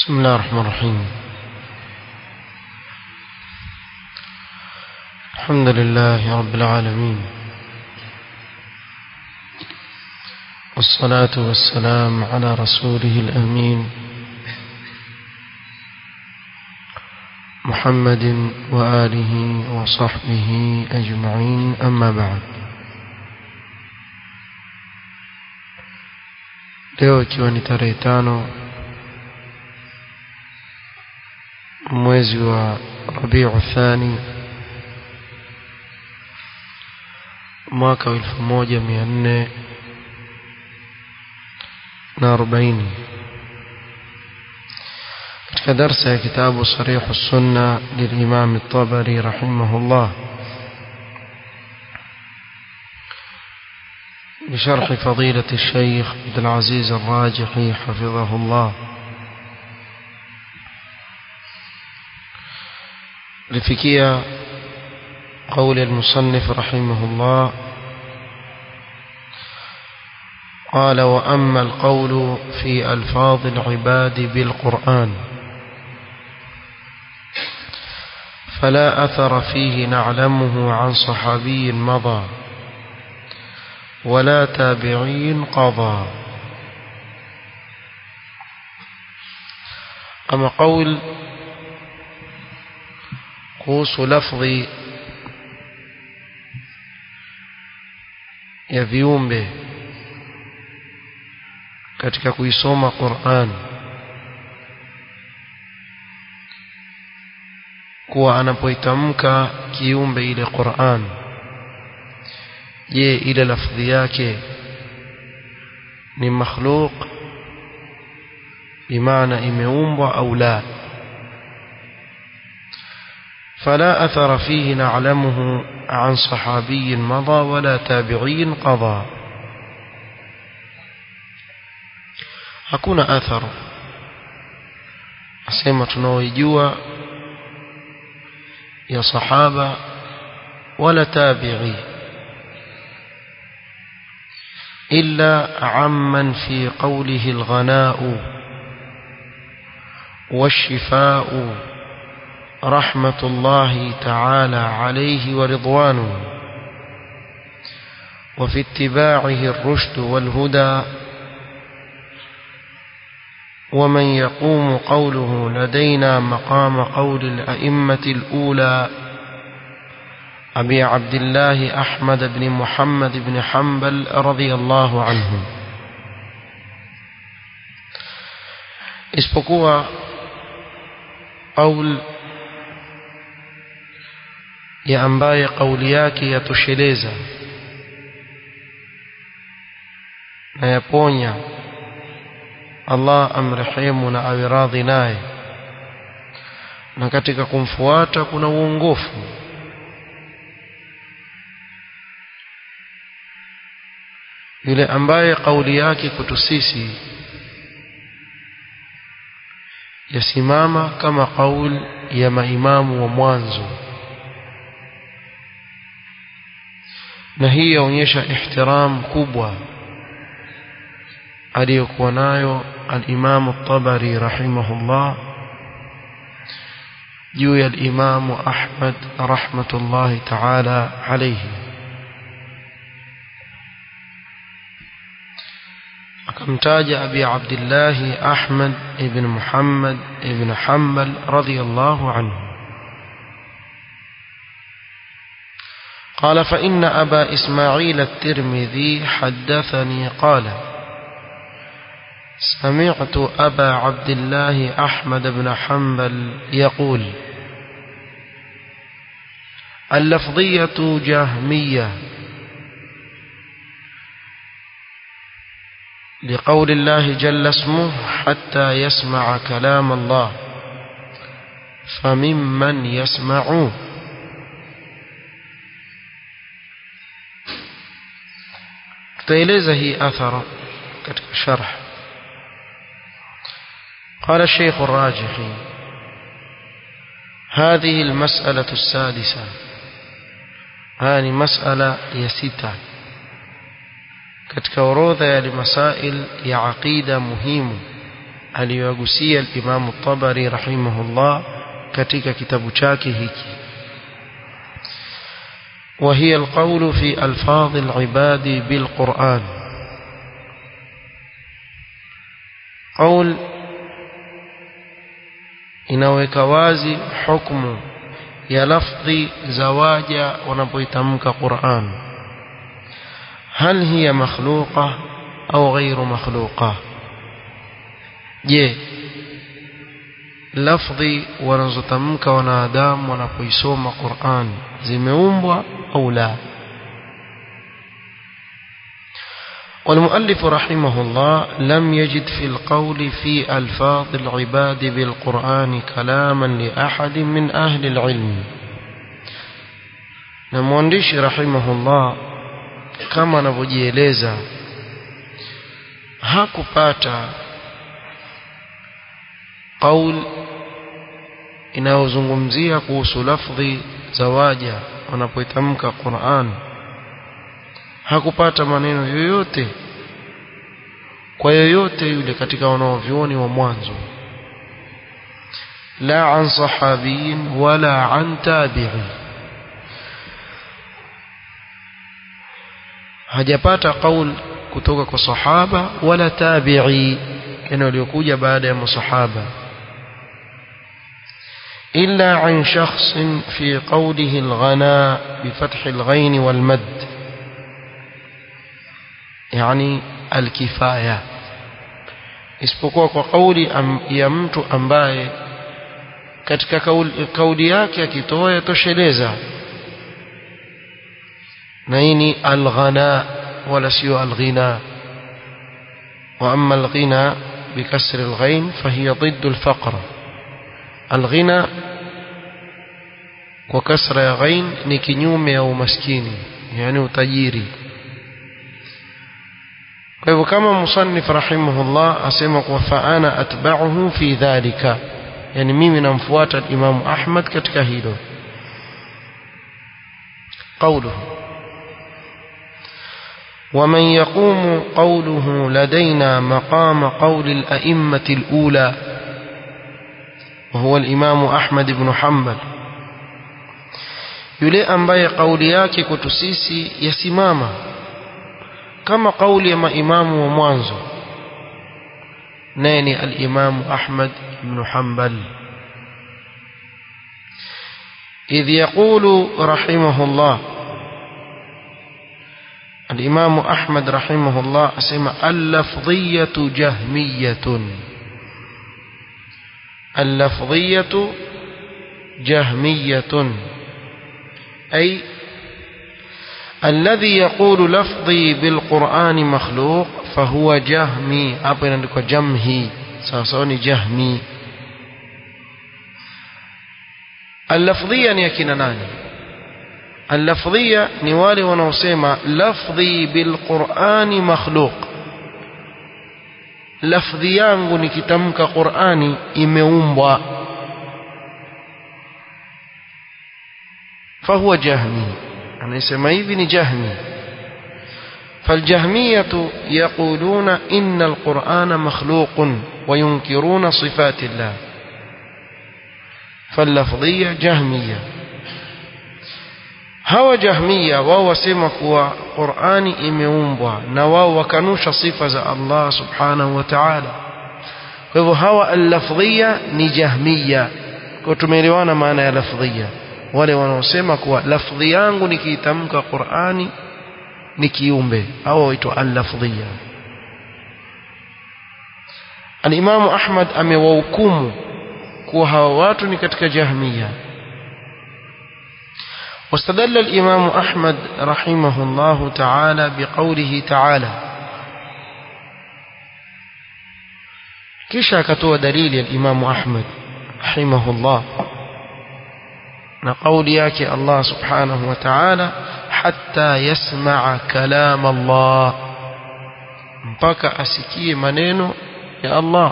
بسم الله الرحمن الرحيم الحمد لله رب العالمين والصلاة والسلام على رسوله الأمين محمد وآله وصحبه أجمعين أما بعد leo ikiwa ni tarehe tano mwezi wa rabiu thani mwaka wa elfu moja mia nne na arobaini katika darsa ya kitabu sarihu sunna lilimam الطبري رحمه الله بشرح فضيلة الشيخ عبد العزيز الراجحي حفظه الله لفكية قول المصنف رحمه الله قال وأما القول في ألفاظ العباد بالقرآن فلا أثر فيه نعلمه عن صحابي مضى ولا تابعي قضى أما قول kuhusu lafdhi ya viumbe katika kuisoma Qur'an kuwa anapoitamka kiumbe ile Qur'an je ile lafdhi yake ni makhluq bimaana imeumbwa au la فلا أثر فيه نعلمه عن صحابي مضى ولا تابعي قضى hakuna athar asema tunaoijua ya sahaba wala tabi'i illa amman fi qawlihi alghana'u والشفاء رحمة الله تعالى عليه ورضوانه وفي اتباعه الرشد والهدى ومن يقوم قوله لدينا مقام قول الأئمة الأولى أبي عبد الله أحمد بن محمد بن حنبل رضي الله عنه isipokuwa قول ya ambaye kauli yake yatosheleza na yaponya Allah amrehemu na awe radhi naye na katika kumfuata kuna uongofu yule ambaye kauli yake kwetu sisi yasimama kama kauli ya maimamu wa mwanzo na hii yaonyesha ihtiram kubwa aliyokuwa nayo al-Imam at-Tabari rahimahullah juu ya al-Imam Ahmad rahmatullahi ta'ala alayhi akamtaja Abi Abdullah Ahmad ibn Muhammad ibn Hanbal radiyallahu anhu قال فإن أبا إسماعيل الترمذي حدثني قال سمعت أبا عبد الله أحمد بن حنبل يقول اللفظية جهمية لقول الله جل اسمه حتى يسمع كلام الله فممن يسمعون tutaeleza hii athara katika sharh قال الشيخ الراجحي هذه المسألة السادسة هذه مسألة يسيتة katika orodha ya masail ya aqida muhimu aliyogusia al-Imam tabari rahimahullah katika kitabu chake hiki وهي القول في ألفاظ العباد بالقرآن قول inaweka wazi hukumu ya lafdhi za waja wanapoitamka Qur'an hal hiya makhluqa au ghairu makhluqa je lafdhi wanazotamka wanadamu wanapoisoma Qur'an zimeumbwa au la والمؤلف رحمه الله لم يجد في القول في ألفاظ العباد بالقرآن كلاما لأحد من أهل العلم نموانديش رحمه الله كما نبجيلeza hakupata qaul inayozungumzia kuhusu lafdhi za waja wanapoitamka Qur'an hakupata maneno yoyote kwa yoyote yule katika wanaovyuoni wa mwanzo la an sahabiyin wala an tabi'i hajapata qaul kutoka kwa sahaba wala tabi'i yani waliokuja baada ya masahaba إلا عن شخص في قوله الغناء بفتح الغين والمد يعني الكفاية isipokuwa kwa kauli ya mtu ambaye katika kauli, kauli yake akitoa yatosheleza na hii ni alghana wala sio alghina wa amma alghina bikasri alghain fahiya ضد الفقر alghina kwa kasra ya ghain ni kinyume ya umaskini yani utajiri kwa hivyo kama musannif rahimahullah asema kwa faana atba'uhu fi dhalika yani mimi namfuata Imam Ahmad katika hilo قوله ومن يقوم قوله لدينا مقام قول الأئمة الأولى وهو الإمام أحمد بن حنبل yule ambaye kauli yake kwetu sisi yasimama kama kauli ya maimamu wa mwanzo naye ni al-Imam Ahmad ibn Hanbal إذ يقول رحمه الله الإمام أحمد رحمه الله أسمى اللفظية جهمية اللفظية جهمية أي الذي يقول لفظي بالقرآن مخلوق فهو جهمي أبنا لك جمهي سأصوني جهمي اللفظية يكين ناني اللفظية نوالي ونوسيما لفظي بالقرآن مخلوق lafdhi yangu nikitamka Qur'ani imeumbwa fahuwa jahmi anasema hivi ni jahmi فالجهمية يقولون إن القرآن مخلوق وينكرون صفات الله فاللفظية جهمية hawa jahmiya wao wasema kuwa Qur'ani imeumbwa na wao wakanusha sifa za Allah subhanahu wa ta'ala kwa hivyo hawa al-lafdhiya ni jahmiya kwa tumeelewana maana ya lafdhiya wale wanaosema kuwa lafdhi yangu nikiitamka Qur'ani ni kiumbe au waitwa al-lafdhiya al-Imam Ahmad amewahukumu kuwa hawa watu ni katika jahmiya واستدل الإمام أحمد رحمه الله تعالى بقوله تعالى كيشا كتوى دليل الإمام أحمد رحمه الله نقول ياك الله سبحانه وتعالى حتى يسمع كلام الله mpaka asikie maneno ya Allah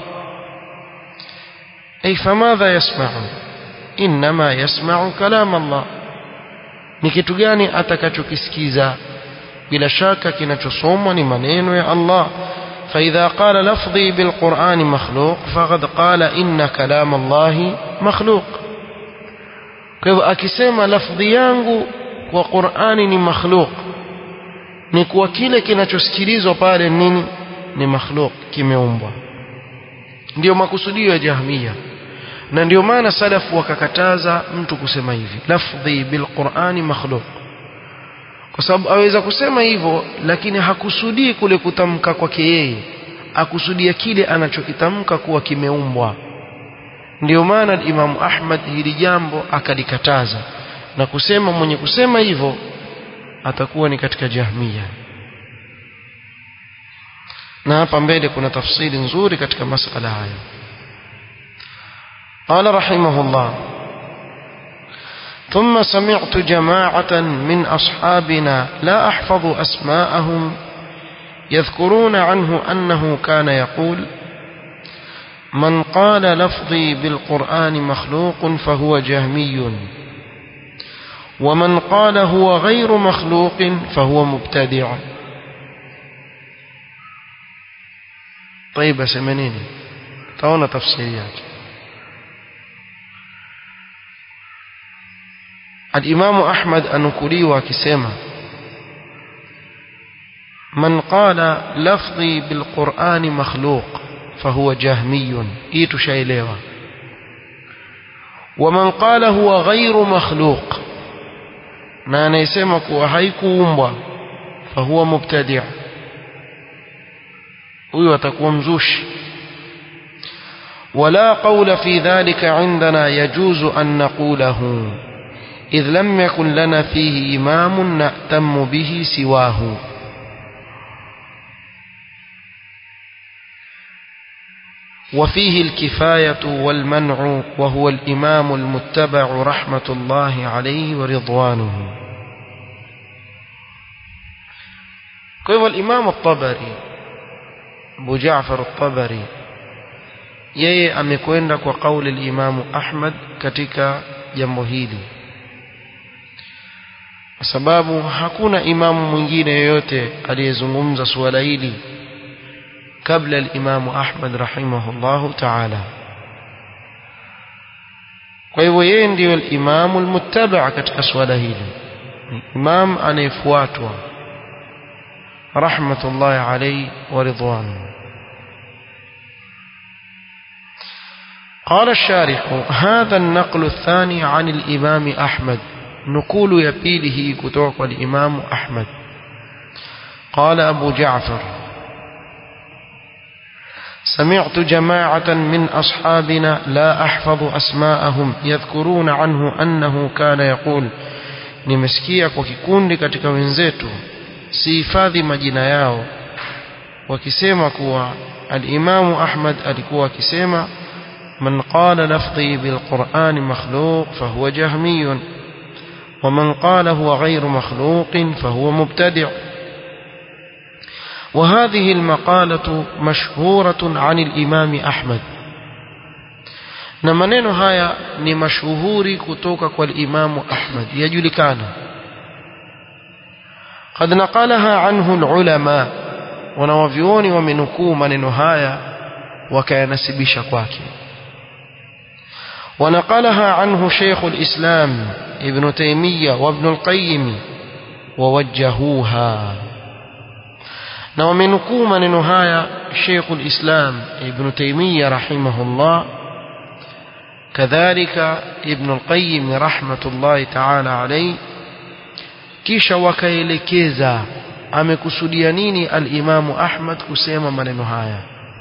ay famadha yasma'u inma yasma'u kalam Allah ni kitu gani atakachokisikiza bila shaka kinachosomwa ni maneno ya Allah فإذا قال لفظي بالقرآن مخلوق فقد قال إن كلام الله مخلوق kwa hivyo akisema lafdhi yangu kwa Qur'ani ni makhluk ni kuwa kile kinachosikilizwa pale nini ni makhluk kimeumbwa ndio makusudio ya jahmia na ndio maana salafu wakakataza mtu kusema hivi lafdhi bilqurani makhluk kwa sababu aweza kusema hivyo lakini hakusudii kule kutamka kwake yeye akusudia kile anachokitamka kuwa kimeumbwa ndio maana Imamu Ahmad hili jambo akalikataza na kusema mwenye kusema hivyo atakuwa ni katika jahmia na hapa mbele kuna tafsiri nzuri katika masala haya قال رحمه الله ثم سمعت جماعة من أصحابنا لا أحفظ أسماءهم يذكرون عنه أنه كان يقول من قال لفظي بالقرآن مخلوق فهو جهمي ومن قال هو غير مخلوق فهو مبتدع طيب سمنيني تاونا تفسيريات الإمام أحمد أنكلي وكسيما من قال لفظي بالقرآن مخلوق فهو جهمي إيتو شايليوا ومن قال هو غير مخلوق na anayesema kuwa haikuumbwa fahuwa mubtadi' huyo atakuwa mzushi ولا قول في ذلك عندنا يجوز أن نقوله إذ لم يكن لنا فيه إمام نأتم به سواه وفيه الكفاية والمنع وهو الإمام المتبع رحمة الله عليه ورضوانه كيف الإمام الطبري أبو جعفر الطبري yeye amekwenda kwa kauli al-Imam Ahmad katika jambo hili kwa sababu hakuna imamu mwingine yoyote aliyezungumza suala hili kabla al-Imam Ahmad rahimahullahu ta'ala kwa hivyo yeye ndiyo al-Imam al-muttaba' katika suala hili imam anayefuatwa rahmatullahi alayhi wa ridwanuhu قال الشارح هذا النقل الثاني عن الإمام أحمد نقول يبيله كتوك الإمام أحمد قال أبو جعفر سمعت جماعة من أصحابنا لا أحفظ أسماءهم يذكرون عنه أنه كان يقول nimesikia kwa kikundi katika wenzetu sihifadhi majina yao wakisema kuwa alimamu ahmad alikuwa akisema من قال لفظي بالقرآن مخلوق فهو جهمي ومن قال هو غير مخلوق فهو مبتدع وهذه المقالة مشهورة عن الإمام أحمد na maneno haya ni mashuhuri kutoka kwa Imamu Ahmad yajulikana قد نقلها عنه العلماء wanawavyuoni wamenukuu maneno haya wakayanasibisha kwake ونقلها عنه شيخ الإسلام ابن تيمية وابن القيم ووجهوها na wamenukuu maneno haya Sheikh al-Islam Ibn Taymiyyah rahimahullah kadhalika Ibn al-Qayyim rahmatullahi ta'ala alayhi kisha wakaelekeza amekusudia nini al-Imam Ahmad kusema maneno haya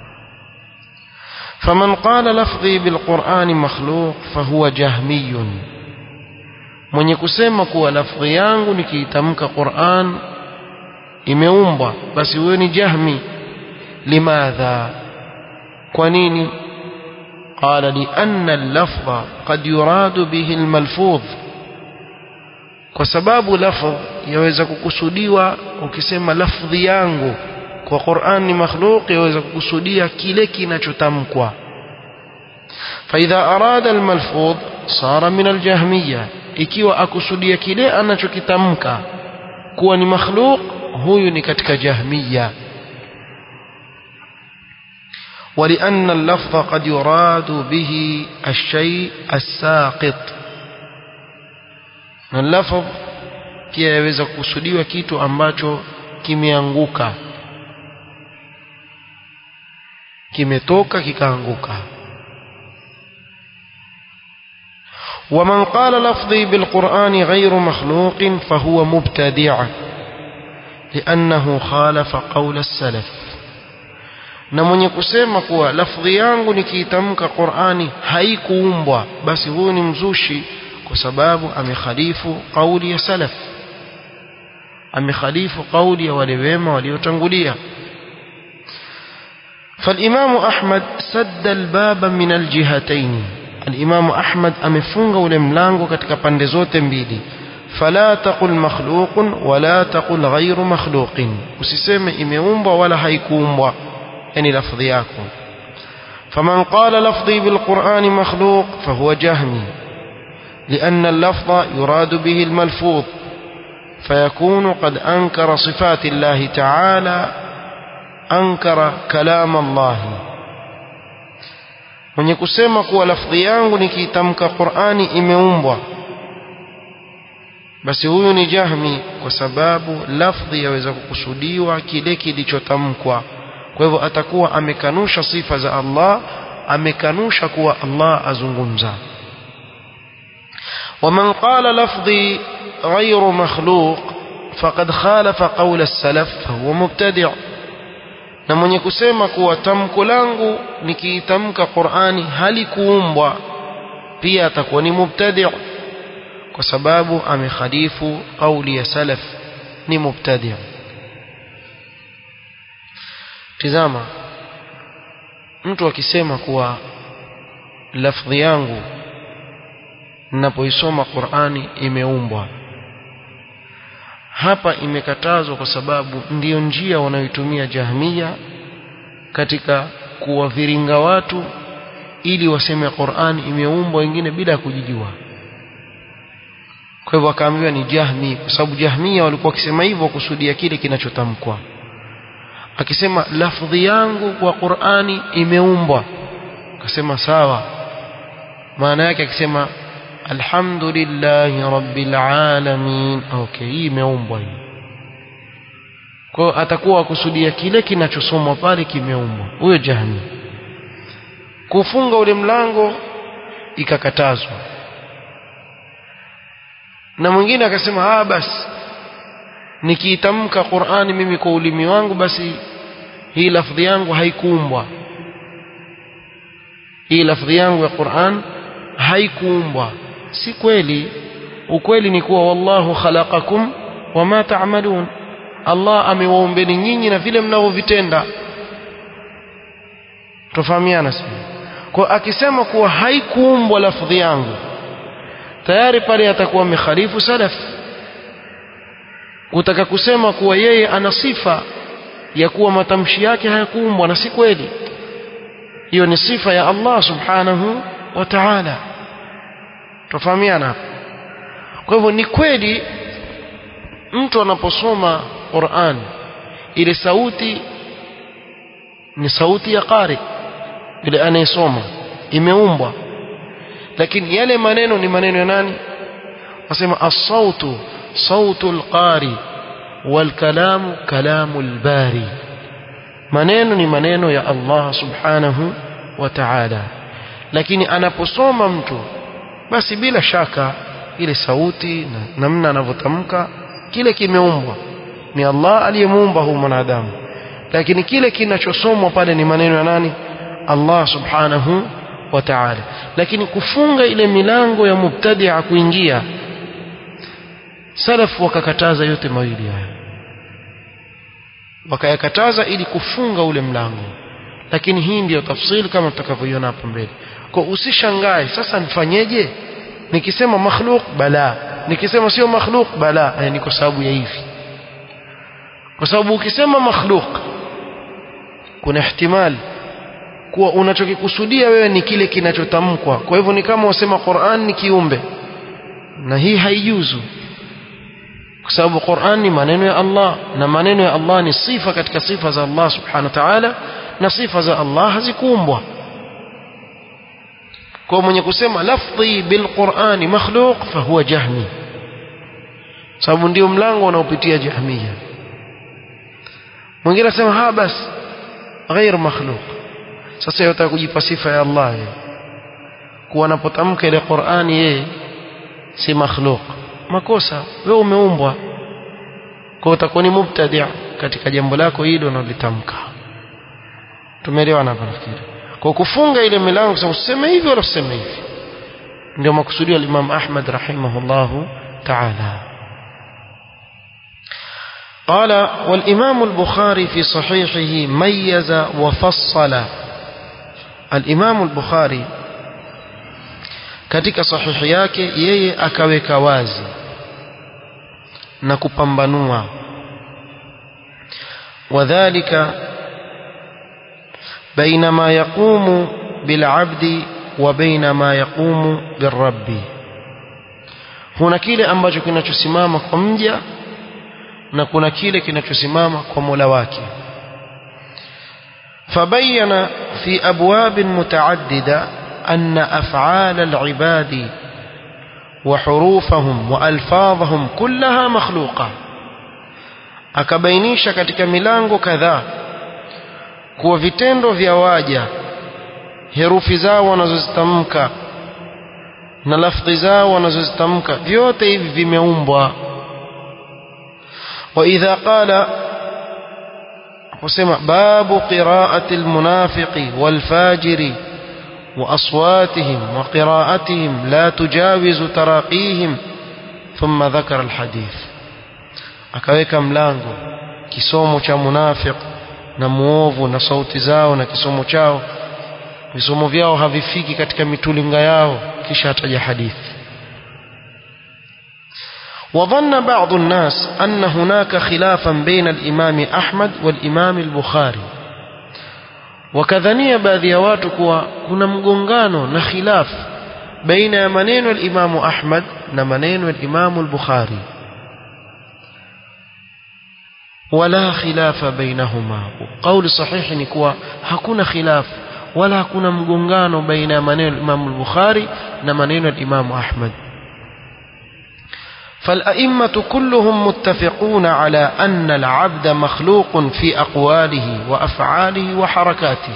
فمن قال لفظي بالقرآن مخلوق فهو جهمي mwenye kusema kuwa lafdhi yangu nikiitamka Qur'an imeumbwa basi huyo ni jahmi limadha kwa nini qala li anna al-lafdha qad yuradu bihi al-malfudh kwa sababu lafdh yaweza kukusudiwa ukisema lafdhi yangu kwa Qur'an ni makhluq yaweza kukusudia kile kinachotamkwa فإذا أراد الملفوظ صار من الجهمية ikiwa akusudia kile anachokitamka kuwa ni makhluq huyu ni katika jahmiya ولأن اللفظ قد يراد به الشيء الساقط اللفظ pia yaweza kukusudiwa kitu ambacho kimeanguka kimetoka kikaanguka ومن قال لفظي بالقرآن غير مخلوق فهو مبتدع لأنه خالف قول السلف na mwenye kusema kuwa lafdhi yangu nikiitamka Qur'ani haikuumbwa basi huyu ni mzushi kwa sababu amekhalifu kauli ya salaf amekhalifu kauli ya wale wema waliotangulia فالإمام أحمد سد الباب من الجهتين الإمام أحمد أمفنغ ولملانغ كتك بندزوت بيدي فلا تقل مخلوق ولا تقل غير مخلوق وسيسم إميومب ولا هيكومب يعني لفظياكم فمن قال لفظي بالقرآن مخلوق فهو جهمي لأن اللفظ يراد به الملفوظ فيكون قد أنكر صفات الله تعالى أنكر كلام الله mwenye kusema kuwa lafdhi yangu nikiitamka Qur'ani imeumbwa basi huyu ni jahmi kwa sababu lafdhi yaweza kukusudiwa kile kilichotamkwa kwa hivyo atakuwa amekanusha sifa za Allah amekanusha kuwa Allah azungumza ومن قال لفظي غير مخلوق فقد خالف قول السلف فهو مبتدع na mwenye kusema kuwa tamko langu nikiitamka Qur'ani halikuumbwa pia atakuwa ni mubtadi' kwa sababu amekhalifu kauli ya salaf ni mubtadi' tizama mtu akisema kuwa lafdhi yangu ninapoisoma Qur'ani imeumbwa hapa imekatazwa kwa sababu ndiyo njia wanayoitumia jahmia katika kuwaviringa watu ili waseme Qur'an imeumbwa wengine bila kujijua kwa hivyo akaambiwa ni jahmi kwa sababu jahmia walikuwa wakisema hivyo kusudia kile kinachotamkwa akisema lafdhi yangu kwa Qur'ani imeumbwa akasema sawa maana yake akisema alhamdulillahi rabbil alamin okay hii imeumbwa hii kwa hiyo atakuwa akusudia kile kinachosomwa pale kimeumbwa huyo jahmi kufunga ule mlango ikakatazwa na mwingine akasema ah basi nikiitamka Qur'ani mimi kwa ulimi wangu basi hii lafdhi yangu haikuumbwa hii lafdhi yangu ya Qur'an haikuumbwa si kweli ukweli ni kuwa wallahu khalaqakum wama ta'malun Allah amewaumbeni nyinyi na vile mnavyovitenda tofahamiana sasa kwa akisema kuwa haikuumbwa lafdhi yangu tayari pale atakuwa amekhalifu salaf kutaka kusema kuwa yeye ana sifa ya kuwa matamshi yake hayakuumbwa na si kweli hiyo ni sifa ya Allah subhanahu wa ta'ala tofahamiana kwa hivyo ni kweli mtu anaposoma Qur'an ile sauti ni sauti ya qari ile anayesoma imeumbwa lakini yale maneno ni maneno ya nani wasema as-sautu sautu al-qari wal kalamu kalamu al-bari maneno ni maneno ya Allah subhanahu wa ta'ala lakini anaposoma mtu basi bila shaka ile sauti na namna anavyotamka kile kimeumbwa ni Allah aliyemuumba huyu mwanadamu lakini kile kinachosomwa pale ni maneno ya nani Allah subhanahu wa ta'ala lakini kufunga ile milango ya mubtadi'a kuingia salaf wakakataza yote mawili haya wakayakataza ili kufunga ule mlango lakini hii ndiyo tafsiri kama tutakavyoiona hapo mbele kwa usishangae sasa nifanyeje nikisema makhluk bala nikisema sio makhluk bala yani ni kwa sababu ya hivi kwa sababu ukisema makhluk kuna ihtimali kuwa unachokikusudia wewe ni kile kinachotamkwa kwa hivyo ni kama wasema Qur'an ni kiumbe na hii haijuzu kwa sababu Qur'an ni maneno ya Allah na maneno ya Allah ni sifa katika sifa za Allah subhanahu wa ta'ala na sifa za Allah hazikuumbwa kwa mwenye kusema lafdhi bilqurani makhluq fahuwa jahmi sababu ndio mlango unaopitia jahmia mwingine anasema ha basi ghair makhluq sasa yotaka kujipa sifa ya Allah yeye kuwa anapotamka ile Qur'ani yeye si makhluq makosa wewe umeumbwa kwa utakuwa ni mubtadi' katika jambo lako hilo unalitamka tumeelewana hapa nafikiri kwa kufunga ile milango kusema useme hivi wala useme hivi ndio makusudio ya Imam Ahmad rahimahullahu ta'ala قال والإمام البخاري في صحيحه ميز وفصل الإمام البخاري katika sahihi yake yeye akaweka wazi na kupambanua wadhālika baina ma yaqumu bil'abdi wa baina ma yaqumu birrabbi huna kile ambacho kinachosimama kwa mja na kuna kile kinachosimama kwa Mola wake fabayana fi abwab mutaaddida أن أفعال العباد وحروفهم وألفاظهم كلها مخلوقة akabainisha katika milango kadhaa kuwa vitendo vya waja herufi zao wanazozitamka na lafdhi zao wanazozitamka vyote hivi vimeumbwa wa idha qala kusema babu qiraati almunafiqi walfajiri وأصواتهم وقراءتهم لا تجاوز تراقيهم ثم ذكر الحديث akaweka mlango kisomo cha munafiq na muovu na sauti zao na kisomo chao visomo vyao havifiki katika mitulinga yao kisha ataja hadithi وظن بعض الناس أن هناك خلافا بين الإمام أحمد والإمام البخاري wakadhania baadhi ya watu kuwa kuna mgongano na khilaf baina ya maneno ya Imamu Ahmad na maneno ya Imamu al-Bukhari wala khilafa bainahuma kauli sahihi ni kuwa hakuna khilaf wala hakuna mgongano baina ya maneno ya Imamu al-Bukhari na maneno ya Imamu Ahmad فالأئمة كلهم متفقون على أن العبد مخلوق في أقواله وأفعاله وحركاته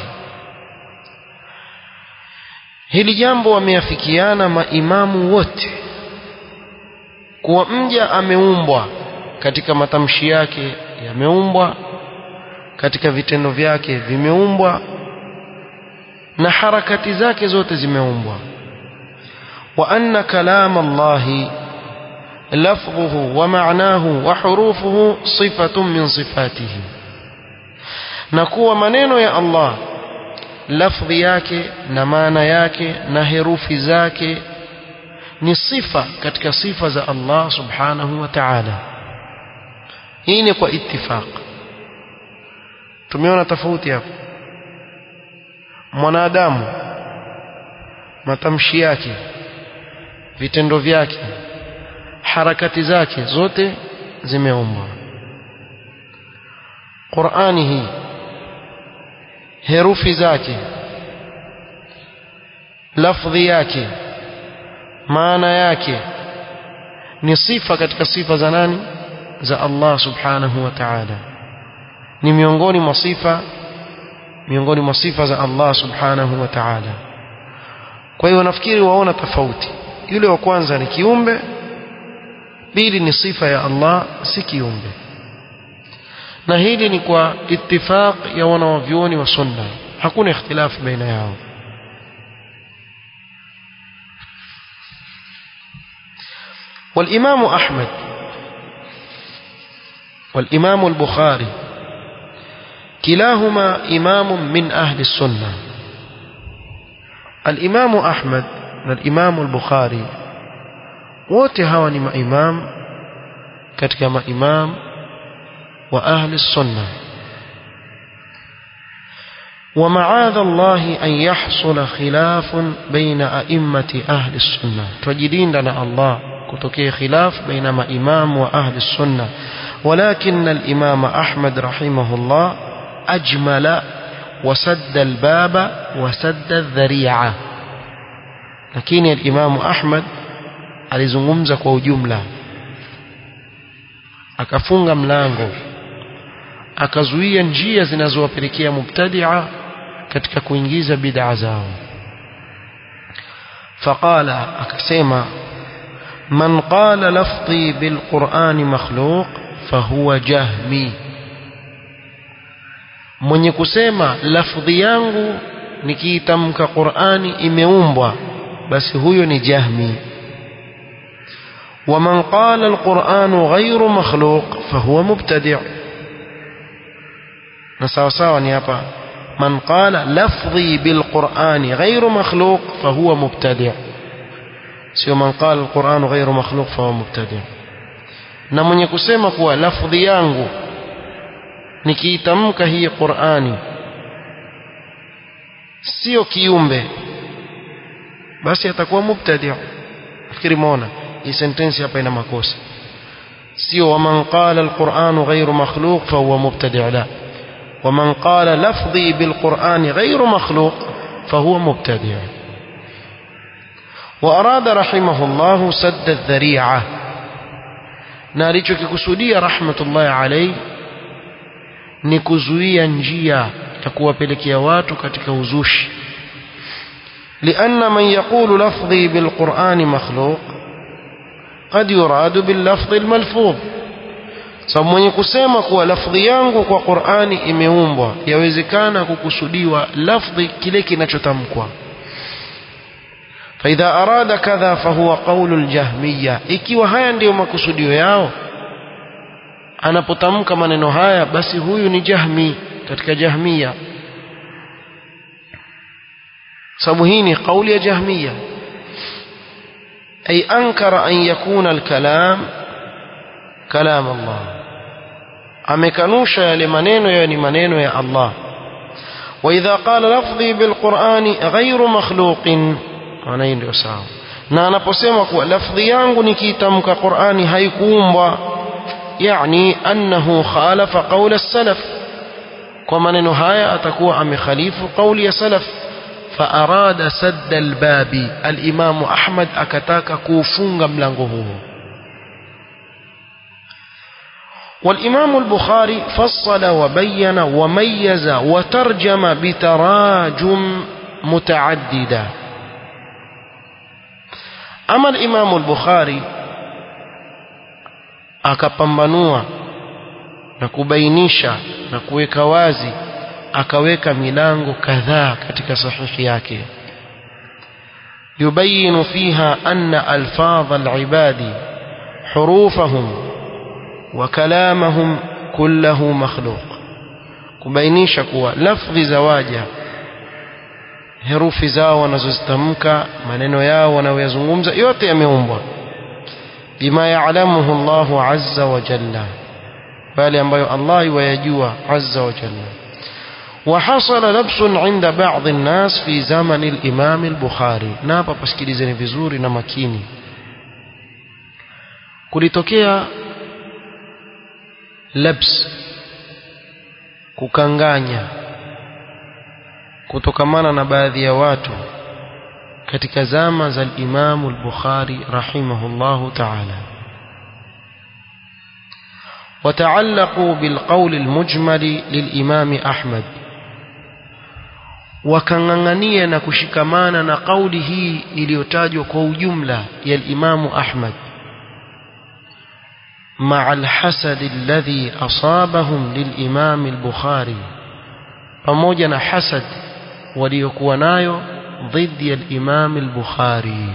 hili jambo wameafikiana maimamu wote kuwa mja ameumbwa katika matamshi yake yameumbwa katika vitendo vyake vimeumbwa na harakati zake zote zimeumbwa wa anna kalama Allahi لفظه ومعناه وحروفه صفة من صفاته نكوى maneno ya Allah lafdhi yake na maana yake na herufi zake ni sifa katika sifa za Allah subhanahu wa ta'ala hii ni kwa ittifaq tumeona tofauti hapo mwanadamu matamshi yake vitendo vyake harakati zake zote zimeumbwa Qur'ani hii herufi zake lafdhi yake maana yake ni sifa katika sifa za nani za Allah subhanahu wa ta'ala ni miongoni mwa sifa miongoni mwa sifa za Allah subhanahu wa ta'ala kwa hiyo nafikiri waona tofauti yule wa kwanza ni kiumbe pili ni sifa ya Allah si kiumbe na hili ni kwa ittifaq ya wanawavyuoni wa sunna hakuna ikhtilafu baina yao والإمام أحمد والإمام البخاري كلاهما إمام من أهل السنة الإمام أحمد والإمام البخاري wote hawa ni maimam katika maimam wa ahli sunna ومعاذ الله أن يحصل خلاف بين أئمة أهل السنة تجدين لنا الله كتكي خلاف بين ما إمام وأهل السنة ولكن الإمام أحمد رحمه الله أجمل وسد الباب وسد الذريعة lakini al-Imam Ahmad alizungumza kwa ujumla akafunga mlango akazuia njia zinazowapelekea mubtadi'a katika kuingiza bid'a zao faqala akasema man qala lafdhi bilqur'ani makhluq fahuwa jahmi mwenye kusema lafdhi yangu nikiitamka Qur'ani imeumbwa basi huyo ni jahmi ومن قال القرآن غير مخلوق فهو مبتدع نساو ساوا نيابا من قال لفظي بالقرآن غير مخلوق فهو مبتدع سيو من قال القرآن غير مخلوق فهو مبتدع na mwenye kusema kuwa lafdhi yangu nikiitamka hii Qur'ani sio kiumbe basi atakuwa mubtadi' fikiri muona hii sentence hapa ina makosa sio waman qala alquran ghayru makhluq fa huwa mubtadi' la waman qala lafdhi bilquran ghayru makhluq fa huwa mubtadi' وأراد رحمه الله سد الذريعة na alichokikusudia rahmatullahi alayhi ni kuzuia njia ya kuwapelekea watu katika uzushi لأن من يقول لفظي بالقرآن مخلوق قد يراد باللفظ الملفوظ sababu mwenye kusema kuwa lafdhi yangu kwa Qur'ani imeumbwa yawezekana kukusudiwa lafdhi kile kinachotamkwa فإذا أراد كذا فهو قول الجهمية ikiwa haya ndiyo makusudio yao anapotamka maneno haya basi huyu ni jahmi katika jahmia sababu hii ni kauli ya jahmia ay ankara an yakuna alkalam kalam Allah amekanusha yale maneno yayo ni maneno ya Allah وإذا قال لفظي بالقرآن غير مخلوق maana hii ndio sawa na anaposema kuwa lafdhi yangu nikiitamka Qur'ani haikuumbwa yani annahu khalafa qawla salaf kwa maneno haya atakuwa amekhalifu qawli ya salaf فأراد سد الباب الإمام أحمد أكتاك كوفونغ ملانغه والإمام البخاري فصل وبين وميز وترجم بتراجم متعددة أما الإمام البخاري akapambanua na kubainisha na kuweka wazi akaweka milango kadhaa katika sahihi yake yubayinu fiha anna alfadh alibadi hurufahum wa kalamahum kullahu makhluq kubainisha kuwa lafdhi za waja herufi zao wanazozitamka maneno yao wanayoyazungumza yote yameumbwa bima ya'lamuhu Allahu azza wa jalla bali ambayo Allah yajua azza wa jalla وحصل لبس عند بعض الناس في زمن الإمام البخاري نابا pasikilizeni vizuri na makini kulitokea labs kukanganya kutokamana na baadhi ya watu katika zama za al-Imam al-Bukhari rahimahullahu ta'ala وتعلقوا بالقول المجمل للإمام أحمد wakang'ang'ania na kushikamana na kauli hii iliyotajwa kwa ujumla ya Imamu Ahmad مع الحسد الذي أصابهم للإمام البخاري pamoja na hasad waliokuwa nayo ضد الإمام البخاري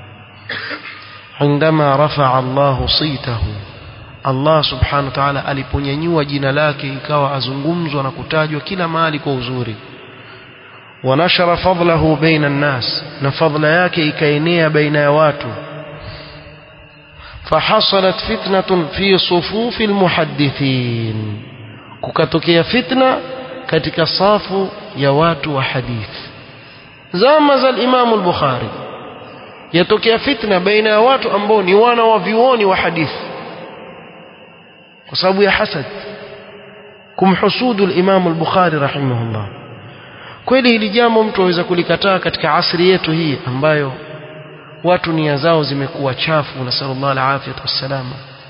عندما رفع الله صيته Allah subhanahu wa ta'ala aliponyanyua jina lake ikawa azungumzwa na kutajwa kila mahali kwa uzuri wanashara fadlahu baina nnas na fadla yake ikaenea baina ya watu fahasalat fitnatun fi sufufi almuhaddithin kukatokea fitna katika safu ya watu wa hadithi zama za al-Imam al-Bukhari yatokea fitna baina ya watu ambao ni wana wa vioni wa hadithi kwa sababu ya hasad kumhusudu al-Imam al-Bukhari rahimahullah kweli hili jambo mtu aweza kulikataa katika asri yetu hii ambayo watu nia zao zimekuwa chafu na sallallahu alaihi wasallam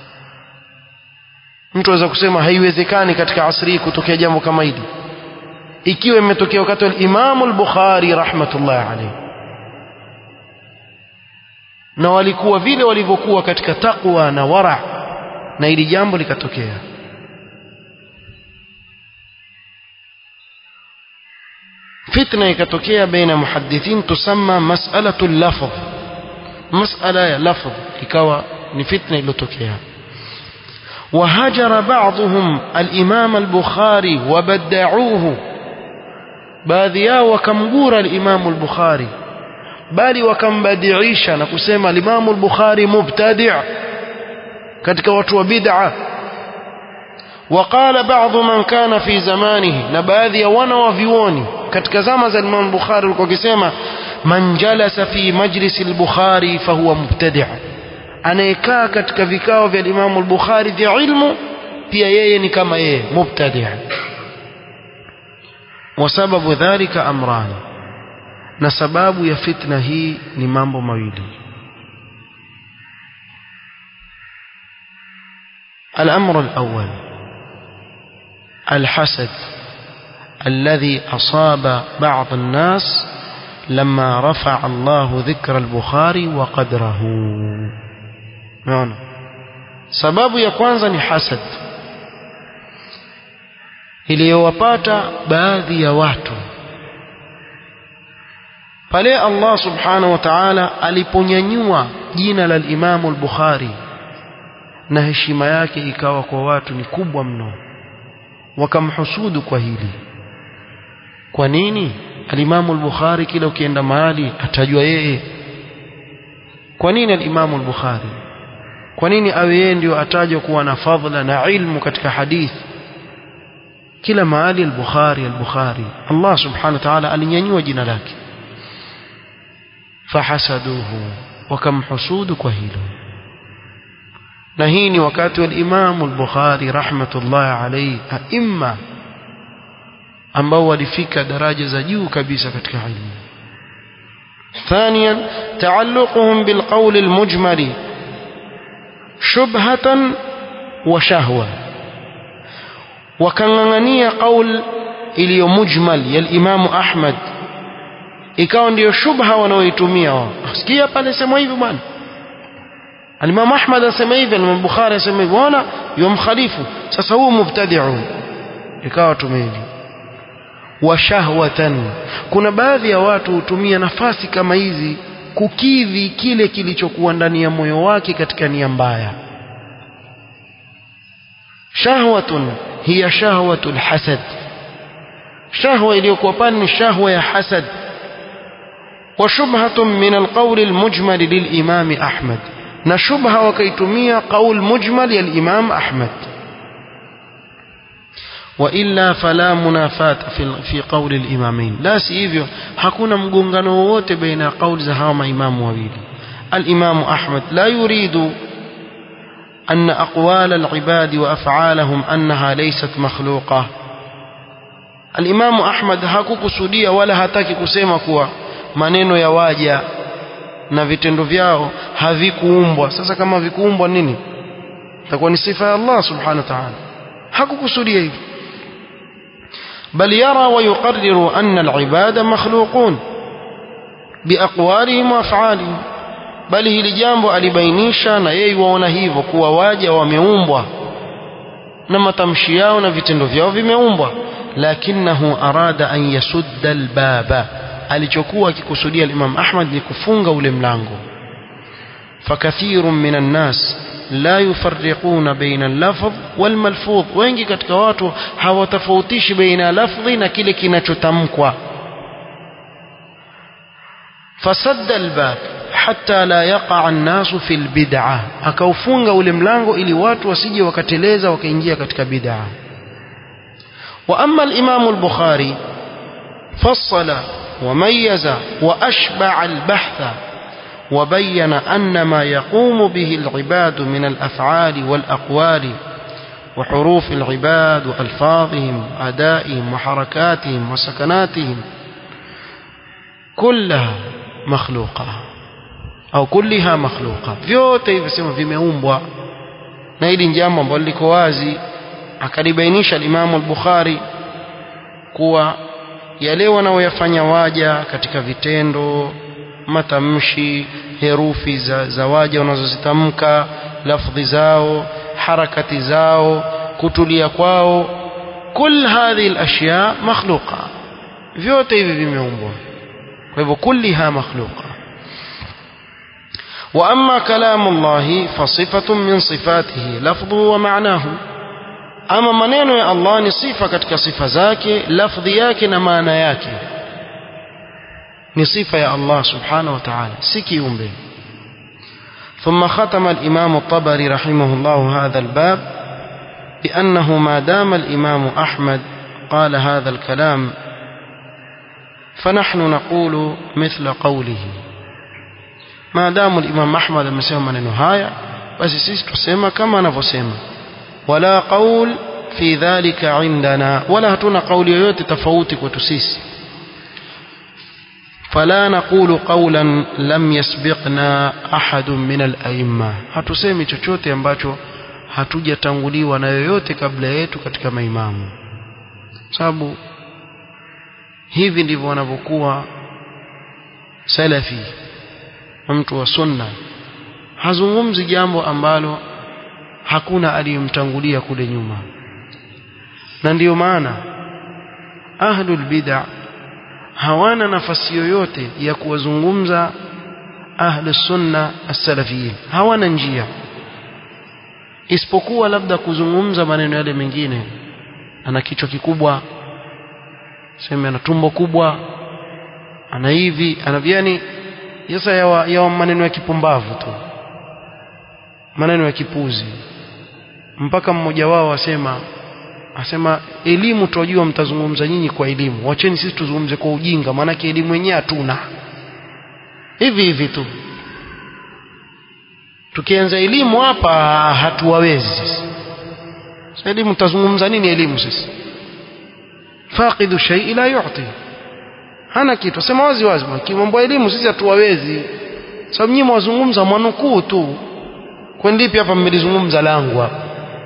mtu aweza kusema haiwezekani katika asri hii kutokea jambo kama hili ikiwa imetokea wakati wa Imam al-Bukhari rahmatullah alayhi na walikuwa vile walivyokuwa katika takwa na wara na hili jambo likatokea fitna ikatokea baina muhaddithin tusamma mas'alatu lafdh mas'ala ya lafdh ikawa ni fitna iliyotokea وهجر بعضهم الإمام البخاري وبدعوه baadhi yao wakamgura al-Imam al-Bukhari bali wakambadiisha na kusema al-Imam al-Bukhari mubtadi' katika watu wa bid'a وقال بعض من كان في زمانه na baadhi ya wana wa vioni katika zama za Imam Bukhari walikuwa wakisema man jalasa fi majlis al-Bukhari fahuwa mubtadi' anayekaa katika vikao vya Imam al-Bukhari vya ilmu pia yeye ni kama yeye mubtadi' وسبب ذلك أمران na sababu ya fitna hii ni mambo mawili الأمر الأول الحسد الذي أصاب بعض الناس لما رفع الله ذكر البخاري وقدره نعم سبب ya kwanza ni hasad iliyowapata baadhi ya watu pale Allah subhanahu wa ta'ala aliponyanyua jina la Imam al-Bukhari na heshima yake ikawa kwa watu ni kubwa mno wakamhusudu kwa hili kwa nini al-Imam al-Bukhari kila ukienda mahali atajua yeye kwa nini al-Imam al-Bukhari kwa nini awe yeye ndio atajwa kuwa na fadhila na ilmu katika hadithi kila mahali al-Bukhari al-Bukhari Allah subhanahu wa ta'ala alinyanyua jina lake fahasaduhu wakamhusudu kwa hilo na hii ni wakati wa Imam al-Bukhari rahmatullah alayhi aimma ambao walifika daraja za juu kabisa katika ilmu ثانيا تعلقهم بالقول المجمل شبهة وشهوة wakang'ang'ania qaul iliyo mujmal ya Imam Ahmad ikawa ndiyo shubha wanaoitumia wao sikia pale sema hivi bwana Al-Imam Ahmad anasema hivi Al-Imam Bukhari anasema hivi wana yumkhalifu sasa huu mubtadi'un ikawa tumeli wa shahwatan kuna baadhi ya watu hutumia nafasi kama hizi kukidhi kile kilichokuwa ndani ya moyo wake katika nia mbaya shahwatun hiya shahwatul hasad shahwa iliyokuwa pale ni shahwa ya hasad وشبهة من القول المجمل للإمام أحمد نشبهة وكيتمية قول مجمل للإمام أحمد وإلا فلا منافاة في في قول الإمامين لا سيفيو hakuna mgongano wowote baina ya kauli za hawa maimamu wawili الإمام أحمد لا يريد أن أقوال العباد وأفعالهم أنها ليست مخلوقة الإمام أحمد hakukusudia wala hataki kusema kuwa maneno ya waja na vitendo vyao havikuumbwa sasa kama vikuumbwa nini itakuwa ni sifa ya Allah subhanahu wa ta'ala hakukusudia hivi بل يرى ويقرر أن العباد مخلوقون بأقوالهم وأفعالهم bali hili jambo alibainisha na yeye waona hivyo kuwa waja wameumbwa na matamshi yao na vitendo vyao vimeumbwa lakinahu arada an yasudda albaba alichokuwa akikusudia Imam Ahmad ni kufunga ule mlango fakathiru minan nas la yufarriquna baina al-lafdh wal malfudh wengi katika watu hawatofautishi baina lafdhi na kile kinachotamkwa fasadda al-bab hatta la yaqa an-nasu fil bid'ah akaufunga ule mlango ili watu wasije wakateleza wakaingia katika bid'ah wa amma al-imam al-bukhari fassala وميز وأشبع البحث وبين أن ما يقوم به العباد من الأفعال والأقوال وحروف العباد وألفاظهم وأدائهم وحركاتهم وسكناتهم kullaha makhluqa au kulliha makhluqa vyote hivi sema vimeumbwa na hili jambo ambalo liko wazi akalibainisha al-Imam al-Bukhari kuwa yale wanaoyafanya waja katika vitendo matamshi herufi za, za waja wanazozitamka lafdhi zao harakati zao kutulia kwao kul hadhihi al-ashya makhluqa vyote hivi vimeumbwa kwa hivyo kulliha makhluqa واما كلام الله فصفه من صفاته لفظه ومعناه ama maneno ya Allah ni sifa katika sifa zake lafdhi yake na maana yake ni sifa ya Allah subhanahu wa ta'ala si kiumbe ثم ختم الإمام الطبري رحمه الله هذا الباب بأنه ما دام الإمام أحمد قال هذا الكلام فنحن نقول مثل قوله ما دام الإمام أحمد amesema maneno haya basi sisi tusema kama anavyosema ولا قول في ذلك عندنا ولا hatuna kauli yoyote tofauti kwetu sisi فلا نقول قولا لم يسبقنا أحد من الأئمة hatusemi chochote ambacho hatujatanguliwa na yoyote kabla yetu katika maimamu sababu hivi ndivyo wanavyokuwa salafi mtu wa sunna hazungumzi jambo ambalo hakuna aliyemtangulia kule nyuma na ndiyo maana ahlul bid'a hawana nafasi yoyote ya kuwazungumza ahli sunna as-salafiyin hawana njia isipokuwa labda kuzungumza maneno yale mengine ana kichwa kikubwa sema ana tumbo kubwa ana hivi ana yani sasa yawa, yawa maneno ya kipumbavu tu maneno ya kipuzi mpaka mmoja wao asema asema elimu tunajua mtazungumza nyinyi kwa elimu wacheni sisi tuzungumze kwa ujinga maanake elimu yenyewe hatuna hivi hivi tu tukianza elimu hapa hatuwawezi sisi sasa elimu tutazungumza nini elimu sisi faqidu shay'i la yu'ti hana kitu sema wazi wazi kimambo elimu sisi hatuwawezi sababu nyinyi mwazungumza mwanukuu tu kwendipi hapa mmelizungumza langu hapa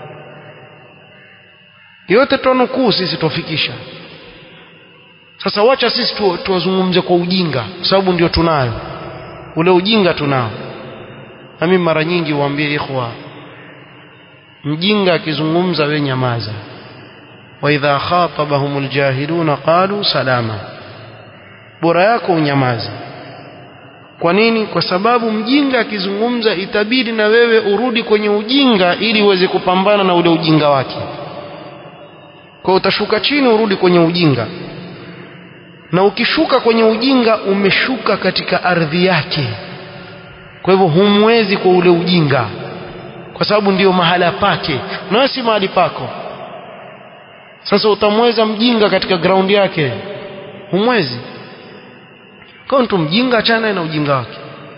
yote tunukuu sisi tufikisha sasa wacha sisi tu, tuwazungumze kwa ujinga sababu ndio tunayo ule ujinga tunao na mimi mara nyingi huambia ikhwa mjinga akizungumza we nyamaza wa idha khatabahumul jahiluna qalu salama bora yako unyamaze kwa nini kwa sababu mjinga akizungumza itabidi na wewe urudi kwenye ujinga ili uweze kupambana na ule ujinga wake kwa utashuka chini urudi kwenye ujinga na ukishuka kwenye ujinga umeshuka katika ardhi yake kwa hivyo humwezi kwa ule ujinga kwa sababu ndiyo mahala pake na si mahali pako sasa utamweza mjinga katika ground yake humwezi kwa mtu mjinga achana na ujinga wake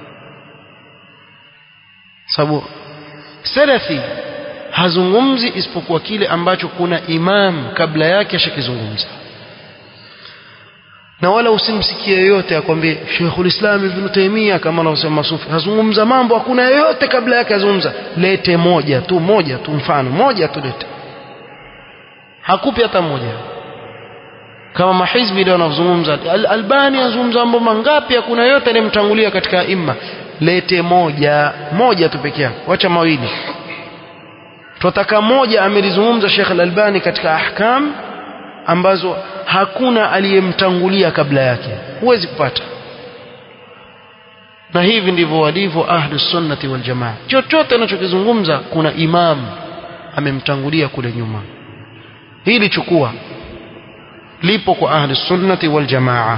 sababu salafi hazungumzi isipokuwa kile ambacho kuna imam kabla yake ashakizungumza na wala usimsikie yoyote akwambie Sheikhul Islam Ibn Taymiyyah kama anavyosema masufi hazungumza mambo hakuna yoyote kabla yake azungumza lete moja tu moja tu mfano moja tu lete hakupi hata moja kama mahizbi leo wanazungumza Al Albani anazungumza mambo mangapi hakuna yote aliyemtangulia katika imma lete moja moja tu peke yake wacha mawili tunataka moja amelizungumza Sheikh Al-Albani katika ahkam ambazo hakuna aliyemtangulia kabla yake huwezi kupata na hivi ndivyo walivyo ahlu sunnati wal jamaa chochote anachokizungumza kuna imam amemtangulia kule nyuma hili chukua lipo kwa ahlu sunnati wal jamaa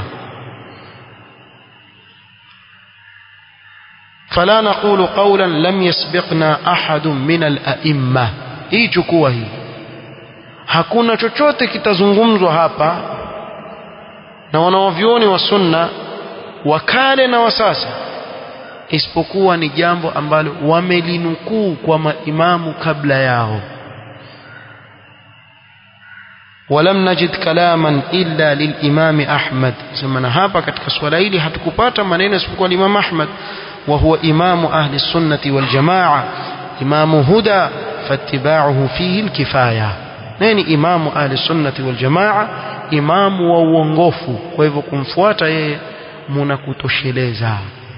فلا نقول قولا لم يسبقنا أحد من الأئمة hii chukua hii hakuna chochote kitazungumzwa hapa na wanawavyoni wa sunna wakale na wasasa isipokuwa ni jambo ambalo wamelinukuu kwa maimamu kabla yao ولم نجد كلاما إلا للإمام أحمد سمنا hapa katika swala hili hatukupata maneno isipokuwa Imam Ahmad وهو إمام أهل السنة والجماعة إمام هدى فاتباعه فيه الكفاية نين إمام أهل السنة والجماعة إمام وونغوفو kwa hivyo kumfuata yeye mnakutosheleza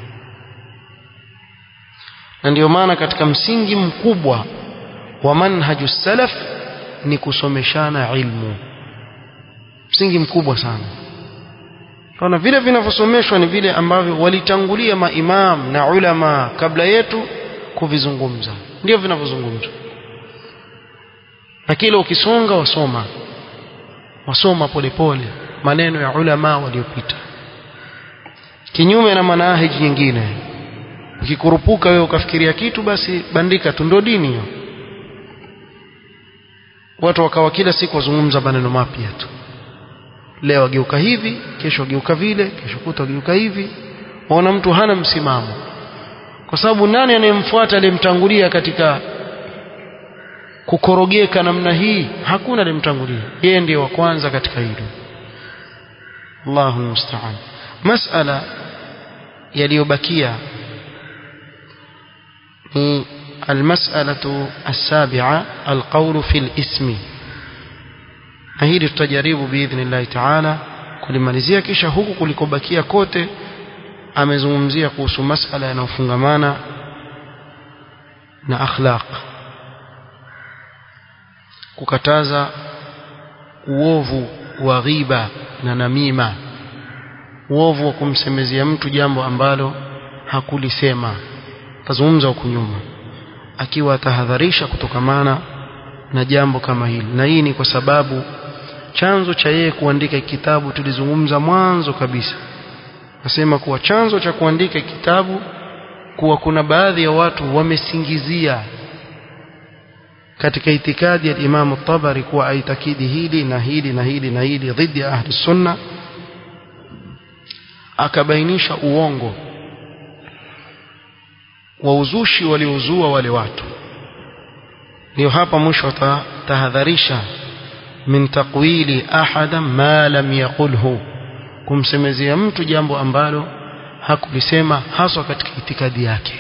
na ndio maana katika msingi mkubwa wa manhaju salaf ni kusomeshana ilmu msingi mkubwa sana Kaona vile vinavyosomeshwa ni vile ambavyo walitangulia maimam na ulama kabla yetu kuvizungumza ndio vinavyozungumzwa na kile ukisonga wasoma wasoma polepole maneno ya ulama waliopita kinyume na manahiji nyingine ukikurupuka wewe ukafikiria kitu basi bandika tu ndio dini hiyo watu wakawa kila siku wazungumza maneno mapya tu leo ageuka hivi kesho ageuka vile kesho kuta ageuka hivi waona mtu hana msimamo kwa sababu nani anayemfuata aliyemtangulia katika kukorogeka namna hii hakuna aliyemtangulia yeye ndiye wa kwanza katika hilo Allahu musta'an masala yaliyobakia ni المسألة السابعة القول في الاسم na hili tutajaribu biidhnillahi taala kulimalizia kisha huku kulikobakia kote amezungumzia kuhusu masala yanayofungamana na akhlaq kukataza uovu wa ghiba na namima uovu wa kumsemezea mtu jambo ambalo hakulisema tazungumza huku nyuma akiwa atahadharisha kutokamana na jambo kama hili na hii ni kwa sababu chanzo cha yeye kuandika kitabu tulizungumza mwanzo kabisa nasema kuwa chanzo cha kuandika kitabu kuwa kuna baadhi ya watu wamesingizia katika itikadi ya Imam Tabari kuwa aitakidi hili na hili na hili na hili dhidi ya ahli sunna akabainisha uongo wa uzushi waliozua wale watu ndio hapa mwisho tahadharisha min taqwili ahadan ma lam yaqulhu kumsemezea mtu jambo ambalo hakulisema haswa katika itikadi yake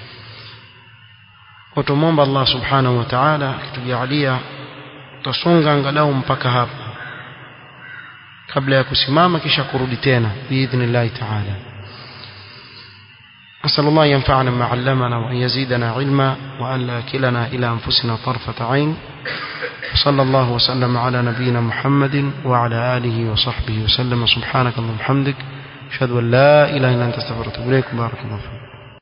watumomba Allah subhanahu wa ta'ala akitujalia tutasonga angalau mpaka hapa kabla ya kusimama kisha kurudi tena biidhnillah ta'ala أسأل الله ينفعنا ما علمنا وأن يزيدنا علما وأن لا كلنا إلى أنفسنا طرفة عين وصلى الله وسلم على نبينا محمد وعلى آله وصحبه وسلم سبحانك اللهم وبحمدك أشهد أن لا إله إلا أنت استغفرك وأتوب إليك بارك الله فيك